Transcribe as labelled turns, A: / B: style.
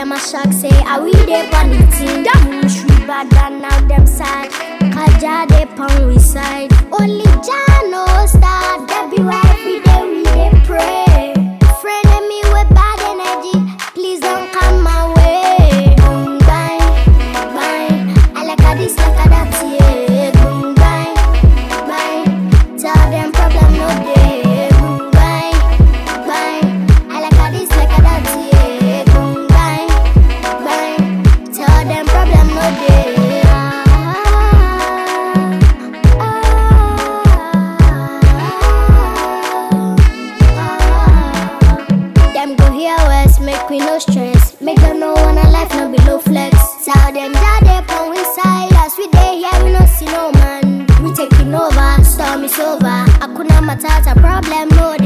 A: them a shock say are we dey on the team Them wish we bad than now them side Kaja dey pon we side Only Jah know start That be why every day we dey pray Friend me with bad energy Please don't come my way Boom bang, bang I like how this like how that yeah Boom bang, bang Tell them problem no dey Boom bang, bang I like how this like how that yeah Boom bang, bang Tell them problem no dey Them go hear us, make we no stress. Make them know when our life no below flex. Tell them that they pon we side. As we day here, we no see no man. We taking over, storm is over. Akuna matata problem, no